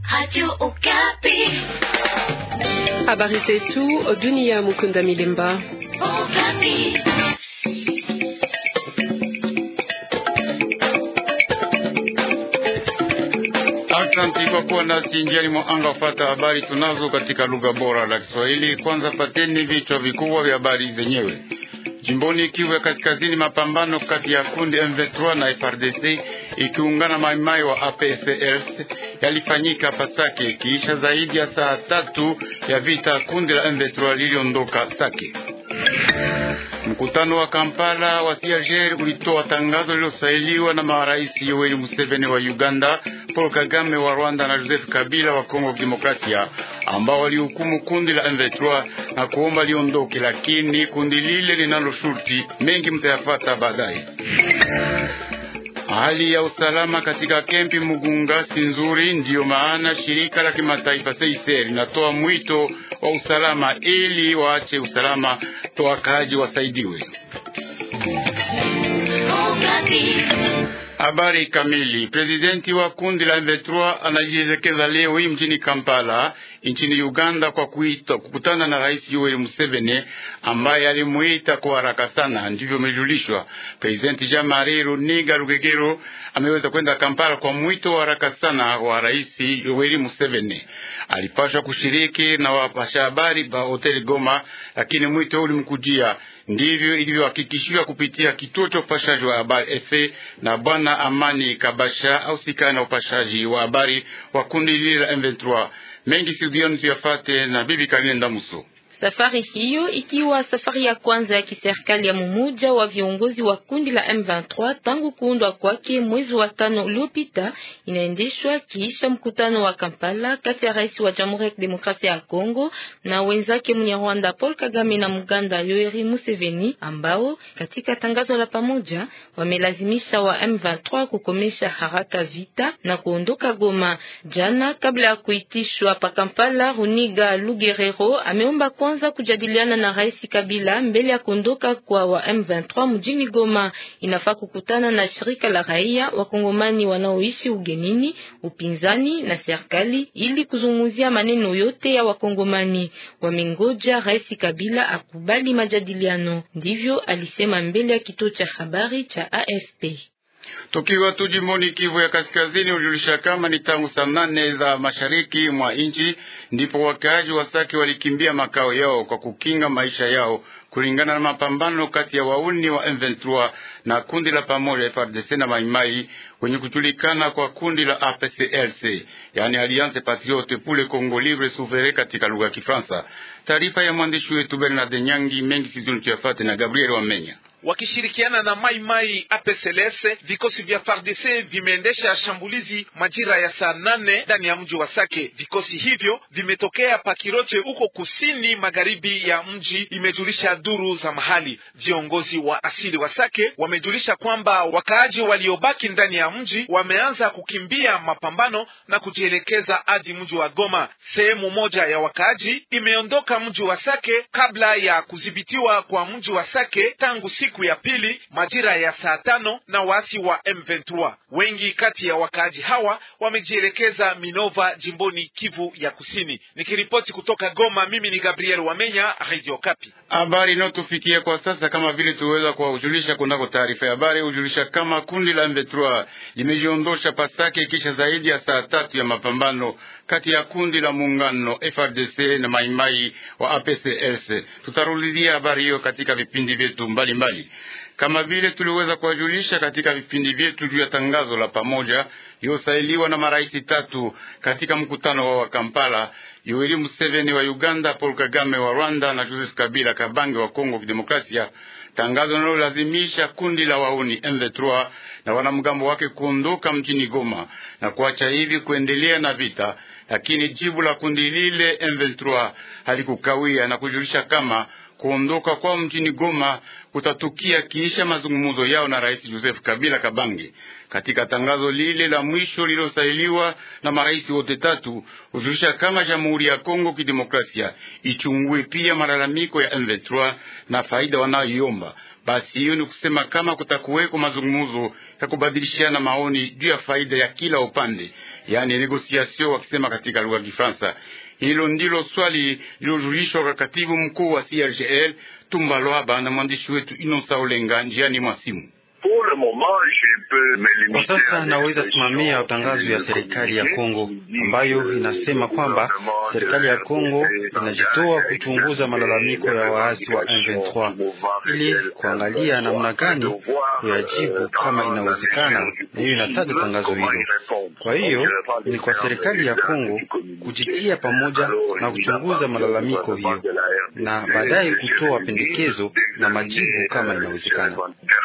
Radio Okapi. Habari zetu dunia. Mukunda Milemba. Okapi. Asante kwa kuwa nasi njiani mwa anga wafata habari tunazo katika lugha bora la Kiswahili. Kwanza pateni vichwa vikubwa vya habari zenyewe. Jimboni Kivu ya Kaskazini, mapambano kati ya kundi M23 na FRDC ikiungana maimai wa APCRS yalifanyika Pasake kiisha zaidi ya saa tatu ya vita. Kundi la M23 liliondoka Sake. Mkutano wa Kampala wa CIRGL ulitoa tangazo lilosailiwa na marais Yoweri Museveni wa Uganda, Paul Kagame wa Rwanda na Joseph Kabila wa Kongo Demokrasia, ambao walihukumu kundi la M23 na kuomba liondoke, lakini kundi lile linalo shurti mengi mtayafata baadaye. Hali ya usalama katika kempi Mugunga si nzuri, ndiyo maana shirika la kimataifa CICR linatoa mwito wa usalama ili waache usalama to wakaaji wasaidiwe. Okapi. Habari kamili. Prezidenti wa kundi la M23 anajielekeza leo hii mjini Kampala nchini Uganda kwa kuita kukutana na Rais Yoweri Museveni ambaye alimuita kwa haraka sana, ndivyo imejulishwa. Prezidenti Jean Marie Runiga Rugegero ameweza kwenda Kampala kwa mwito wa haraka sana wa Rais Yoweri Museveni. Alipashwa kushiriki na wapasha habari ba hoteli Goma, lakini mwito ulimkujia ndivyo ilivyohakikishiwa kupitia kituo cha upashaji wa habari efe na bwana Amani Kabasha au sikana na upashaji wa habari wa kundi lile la M23. Mengi studioni tuyafate na bibi Karine Ndamuso. Safari hiyo ikiwa safari ya kwanza ya kiserikali ya mmoja wa viongozi wa kundi la M23 tangu kuundwa kwake mwezi wa tano uliopita, inaendeshwa kiisha mkutano wa Kampala kati ya rais wa Jamhuri ya Kidemokrasia ya Kongo na wenzake mwenye Rwanda Paul Kagame na Muganda Yoweri Museveni, ambao katika tangazo la pamoja wamelazimisha wa M23 kukomesha haraka vita na kuondoka Goma. Jana kabla ya kuitishwa pa Kampala, Runiga Lugerero ameomba kwanza kujadiliana na Rais Kabila mbele ya kuondoka kwa wa M23 mjini Goma. Inafaa kukutana na shirika la raia wakongomani wanaoishi ugenini, upinzani na serikali ili kuzungumzia maneno yote ya wakongomani. Wamengoja Rais Kabila akubali majadiliano, ndivyo alisema mbele ya kituo cha habari cha AFP. Tukiwa tu jimboni Kivu ya Kaskazini, ujulisha kama ni tangu saa nane za mashariki mwa nchi ndipo wakaaji wa Sake walikimbia makao yao kwa kukinga maisha yao kulingana na mapambano kati ya wauni wa M23 na kundi la pamoja FARDC na Maimai wenye kujulikana kwa kundi la APCLC, yani Alliance Patriote pour le Congo Libre Souverain katika lugha ya Kifaransa. Taarifa ya mwandishi wetu Bernard Nyangi mengi siduni tuyafate na Gabriel Wamenya wakishirikiana na Mai Mai APCLS, vikosi vya FARDC vimeendesha shambulizi majira ya saa nane ndani ya mji wa Sake. Vikosi hivyo vimetokea Pakiroche huko kusini magharibi ya mji, imejulisha duru za mahali. Viongozi wa asili wa Sake wamejulisha kwamba wakaaji waliobaki ndani ya mji wameanza kukimbia mapambano na kujielekeza hadi mji wa Goma. Sehemu moja ya wakaaji imeondoka mji wa Sake kabla ya kudhibitiwa kwa mji wa Sake tangu siku ya pili majira ya saa tano na waasi wa M23. Wengi kati ya wakaaji hawa wamejielekeza Minova, jimboni Kivu ya Kusini. Nikiripoti kutoka Goma, mimi ni Gabriel Wamenya, Radio Kapi. Habari inayotufikia kwa sasa kama vile tuweza kuwajulisha kunako taarifa ya habari hujulisha kama kundi la M23 limejiondosha Pasake kisha zaidi ya saa tatu ya mapambano kati ya kundi la muungano FRDC na maimai wa APCLC. Tutarudilia habari hiyo katika vipindi vyetu mbalimbali, kama vile tuliweza kuwajulisha katika vipindi vyetu juu ya tangazo la pamoja iliyosailiwa na marais tatu katika mkutano wa Kampala: Yoweri Museveni wa Uganda, Paul Kagame wa Rwanda na Joseph Kabila Kabange wa Kongo Kidemokrasia. Tangazo linalolazimisha kundi la wauni M23 na wanamgambo wake kuondoka mjini Goma na kuacha hivi kuendelea na vita, lakini jibu la kundi lile M23 halikukawia na kujulisha kama kuondoka kwao mjini Goma kutatukia kiisha mazungumzo yao na Rais Joseph Kabila Kabange. Katika tangazo lile la mwisho lililosailiwa na marais wote tatu, hujulisha kama Jamhuri ya Kongo Kidemokrasia ichungue pia malalamiko ya M23 na faida wanayoiomba Basi hiyo ni kusema kama kutakuweko mazungumzo ya kubadilishana maoni juu ya faida ya kila upande, yaani negosiation wakisema katika lugha ya Kifaransa. Hilo ndilo swali lilojulishwa kwa katibu mkuu wa CRGL Tumba Lwaba na mwandishi wetu Inosa Olenga njiani mwa simu. Kwa sasa naweza simamia tangazo ya serikali ya Kongo ambayo inasema kwamba serikali ya Kongo inajitoa kuchunguza malalamiko ya waasi wa M23 ili kuangalia namna gani kuyajibu kama inawezekana, na hiyo inataja tangazo hilo. Kwa hiyo ni kwa serikali ya Kongo kujitia pamoja na kuchunguza malalamiko hiyo na baadaye kutoa pendekezo na majibu kama inawezekana.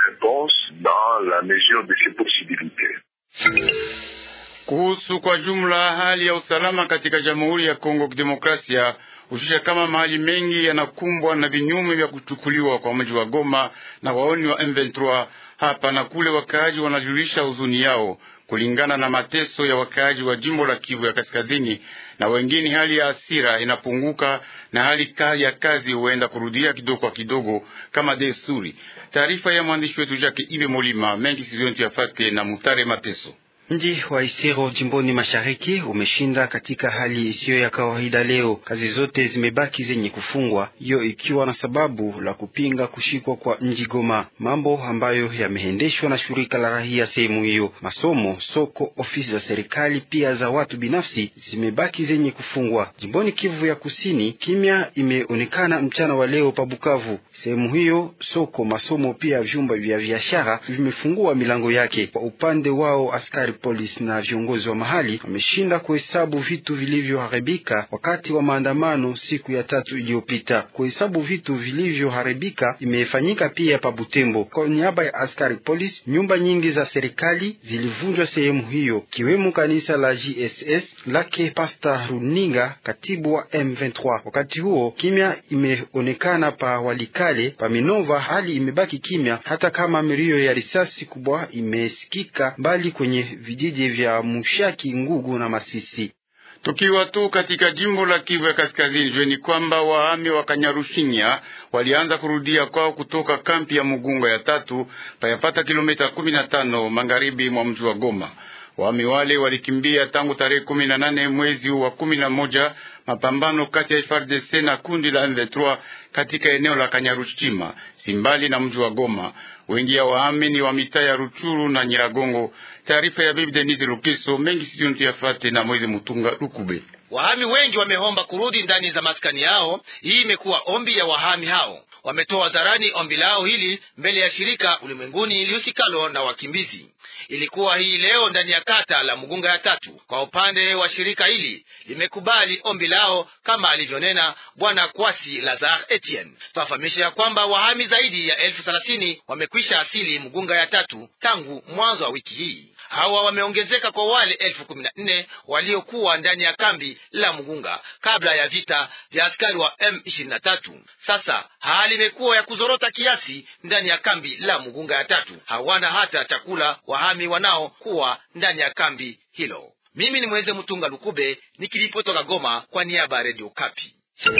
Kuhusu kwa jumla hali ya usalama katika Jamhuri ya Kongo Kidemokrasia, hushusha kama mahali mengi yanakumbwa na vinyume vya kuchukuliwa kwa mji wa Goma na waoni wa M23 hapa na kule. Wakaaji wanajulisha huzuni yao kulingana na mateso ya wakaaji wa jimbo la Kivu ya Kaskazini, na wengine hali ya hasira inapunguka na hali ya kazi huenda kurudia kidogo kwa kidogo kama desturi. Taarifa ya mwandishi wetu Jake Ibe Molima mengi sizontu yafate na Mutare Mateso. Mji wa Isiro jimboni mashariki umeshinda katika hali isiyo ya kawaida leo. Kazi zote zimebaki zenye kufungwa, hiyo ikiwa na sababu la kupinga kushikwa kwa mji Goma, mambo ambayo yameendeshwa na shirika la rahia sehemu hiyo. Masomo, soko, ofisi za serikali pia za watu binafsi zimebaki zenye kufungwa. Jimboni Kivu ya Kusini, kimya imeonekana mchana wa leo pa Bukavu. Sehemu hiyo soko, masomo pia vyumba vya biashara vimefungua milango yake. Kwa upande wao askari polisi na viongozi wa mahali wameshinda kuhesabu vitu vilivyoharibika wakati wa maandamano siku ya tatu iliyopita. Kuhesabu vitu vilivyoharibika imefanyika pia pa Butembo. Kwa niaba ya askari polisi, nyumba nyingi za serikali zilivunjwa sehemu hiyo, kiwemo kanisa la JSS lake Pasta Runinga, katibu wa M23. Wakati huo kimya imeonekana pa Walikale, pa Minova hali imebaki kimya, hata kama milio ya risasi kubwa imesikika mbali kwenye vijiji vya Mushaki, Ngugu na Masisi. Tukiwa tu katika jimbo la Kivu ya Kaskazini, jueni kwamba wahami wa Kanyarushinya walianza kurudia kwao kutoka kampi ya Mugunga ya tatu payapata kilomita kumi na tano magharibi mwa mji wa Goma. Wahami wale walikimbia tangu tarehe kumi na nane mwezi wa kumi na moja mapambano kati ya FARDC na kundi la M23 katika eneo la Kanyarushima simbali na mji wa Goma. Wengi ya wahami ni wa mitaa ya Ruchuru na Nyiragongo. Taarifa ya bibi Denise Lukiso mengi sijontu yafate na Mwezi Mutunga Lukube. Wahami wengi wameomba kurudi ndani za maskani yao. Hii imekuwa ombi ya wahami hao. Wametoa hadharani ombi lao hili mbele ya shirika ulimwenguni lihusikalo na wakimbizi. Ilikuwa hii leo ndani ya kata la Mugunga ya tatu. Kwa upande wa shirika hili limekubali ombi lao kama alivyonena bwana Kwasi Lazar Etienne. Twafahamisha ya kwamba wahami zaidi ya elfu thelathini wamekwisha asili Mugunga ya tatu tangu mwanzo wa wiki hii. Hawa wameongezeka kwa wale elfu kumi na nne waliokuwa ndani ya kambi la Mugunga kabla ya vita vya askari wa M23. Sasa hali imekuwa ya kuzorota kiasi ndani ya kambi la Mugunga ya tatu. Hawana hata chakula wahami wanao kuwa ndani ya kambi hilo. Mimi ni Mweze Mtunga Lukube nikilipotoka Goma kwa niaba ya Radio Kapi.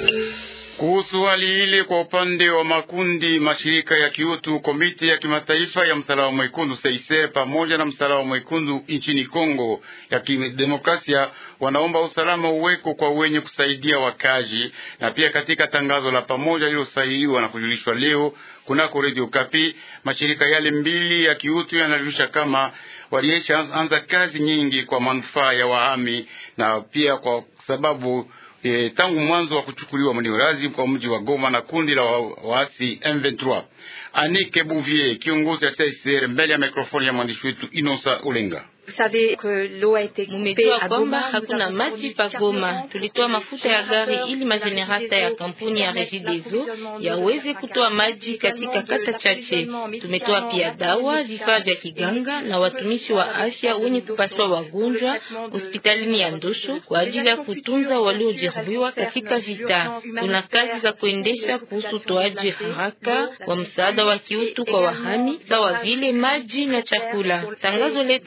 Kuhusu hali ile, kwa upande wa makundi mashirika ya kiutu, komite ya kimataifa ya msalaba mwekundu Seiser pamoja na msalaba mwekundu nchini Kongo ya kidemokrasia wanaomba usalama uweko kwa wenye kusaidia wakazi, na pia katika tangazo la pamoja lililosainiwa na kujulishwa leo kunako Radio Kapi, mashirika yale mbili ya kiutu yanajulisha kama waliesha anza kazi nyingi kwa manufaa ya wahami na pia kwa sababu E, tangu mwanzo wa kuchukuliwa mniurazi kwa mji wa Goma na kundi la waasi M23. Anike Bouvier, kiongozi wa CICR, mbele ya mikrofoni ya mwandishi wetu Inosa Ulenga. Mumejua kwamba hakuna maji pa Goma. Tulitoa mafuta ya gari ili majenerata ya kampuni ya Regideso yaweze kutoa maji katika kata chache. Tumetoa pia dawa, vifaa vya kiganga na watumishi wa afya wenye kupaswa wagonjwa hospitalini ya Ndosho kwa ajili ya kutunza waliojeruhiwa katika vita. Tuna kazi za kuendesha kuhusu utoaji haraka wa msaada wa kiutu kwa wahami sawa vile maji na chakula. Tangazo letu linaomba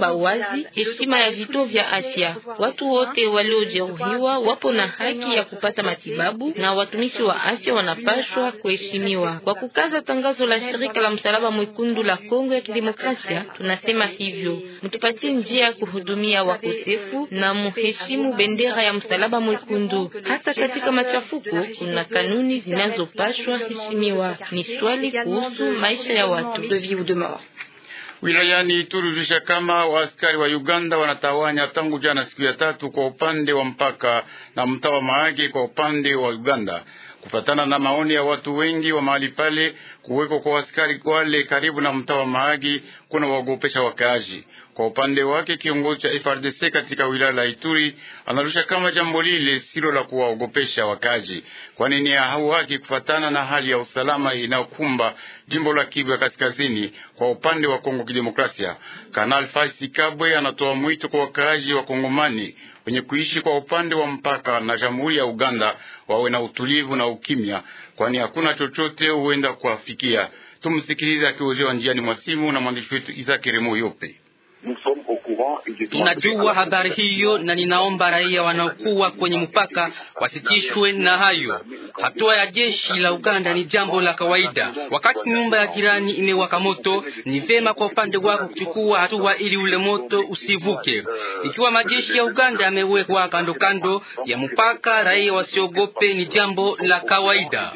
kuomba wazi heshima ya vituo vya afya. Watu wote waliojeruhiwa wapo na haki ya kupata matibabu na watumishi wa afya wanapashwa kuheshimiwa. Kwa kukaza tangazo la shirika la Msalaba Mwekundu la Kongo ya Kidemokrasia, tunasema hivyo, mtupatie njia ya kuhudumia wakosefu na muheshimu bendera ya Msalaba Mwekundu. Hata katika machafuko kuna kanuni zinazopashwa heshimiwa. Ni swali kuhusu maisha ya watu. Wilayani Ituri hujulisha kama waaskari wa Uganda wanatawanya tangu jana siku ya tatu kwa upande wa mpaka na mtaa wa Mahagi kwa upande wa Uganda. Kufatana na maoni ya watu wengi wa mahali pale, kuweko kwa askari wale karibu na mtaa wa Mahagi kuna waogopesha wakaaji. Kwa upande wake, kiongozi cha FRDC katika wilaya la Ituri anarusha kama jambo lile silo la kuwaogopesha wakaaji, kwani ni hau haki kufatana na hali ya usalama inayokumba jimbo la Kivu ya Kaskazini kwa upande wa Kongo Kidemokrasia. Kanal Faisi Kabwe anatoa mwito kwa wakaaji wa Kongomani wenye kuishi kwa upande wa mpaka na Jamhuri ya Uganda wawe na utulivu na ukimya, kwani hakuna chochote huenda kuwafikia. Tumsikilize akihojiwa njiani mwa simu na mwandishi wetu Isaac Remo Yope. Tunajua habari hiyo na ninaomba raia wanaokuwa kwenye mpaka wasitishwe na hayo. Hatua ya jeshi la Uganda ni jambo la kawaida. Wakati nyumba ya jirani imewaka moto, ni vema kwa upande wako kuchukua hatua ili ule moto usivuke. Ikiwa majeshi ya Uganda yamewekwa kando kando ya mpaka, raia wasiogope, ni jambo la kawaida.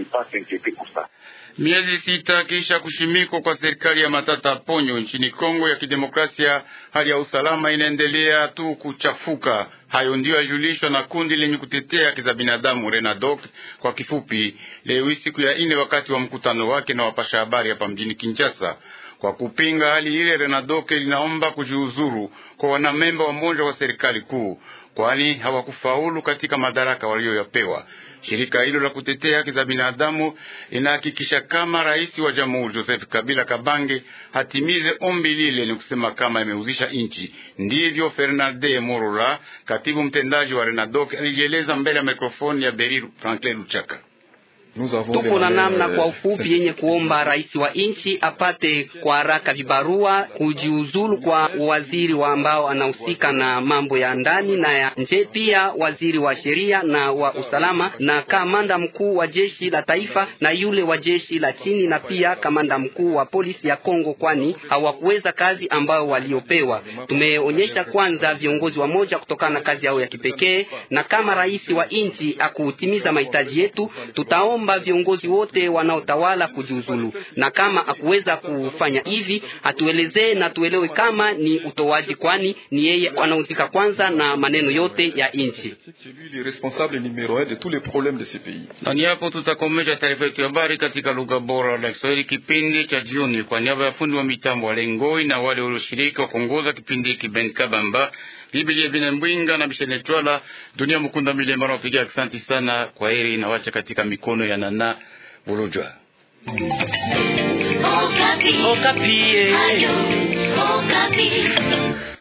Miezi sita kisha kushimikwa kwa serikali ya Matata Ponyo nchini Kongo ya Kidemokrasia, hali ya usalama inaendelea tu kuchafuka. Hayo ndiyo yajulishwa na kundi lenye kutetea haki za binadamu Renadoc kwa kifupi, leo siku ya ine, wakati wa mkutano wake na wapasha habari hapa mjini Kinshasa. Kwa kupinga hali ile, Renadoc linaomba kujiuzuru kwa wanamemba wa mmoja wa serikali kuu, kwani hawakufaulu katika madaraka walioyapewa. Shirika hilo la kutetea haki za binadamu linahakikisha kama rais wa jamhuri Joseph Kabila Kabange hatimize ombi lile, ni kusema kama imeuzisha nchi. Ndivyo Fernande Morola, katibu mtendaji wa Renadoc, alijieleza mbele ya mikrofoni ya Beri Franklin Luchaka. Tupo na namna kwa ufupi yenye kuomba rais wa nchi apate kwa haraka vibarua kujiuzulu kwa waziri wa ambao anahusika na mambo ya ndani na ya nje, pia waziri wa sheria na wa usalama na kamanda mkuu wa jeshi la taifa na yule wa jeshi la chini na pia kamanda mkuu wa polisi ya Kongo, kwani hawakuweza kazi ambayo waliopewa. Tumeonyesha kwanza viongozi wa moja kutokana na kazi yao ya kipekee, na kama rais wa nchi akutimiza mahitaji yetu tutaomba viongozi wote wanaotawala kujiuzulu, na kama akuweza kufanya hivi atuelezee na tuelewe kama ni utoaji, kwani ni yeye anahusika kwanza na maneno yote ya nchi. Na ni hapo tutakomesha taarifa yetu ya habari katika lugha bora la Kiswahili kipindi cha jioni. Kwa niaba ya fundi wa mitambo wa Lengoi na wale walioshiriki wa kuongoza kipindi hiki Ben Kabamba Biblia Bina Mbwinga na Bishene Twala Dunia Mukunda Milema nawapigia asante sana. Kwa heri na wacha katika mikono ya Nana Bulujwa. Okapi. Okapi. Ayo, Okapi.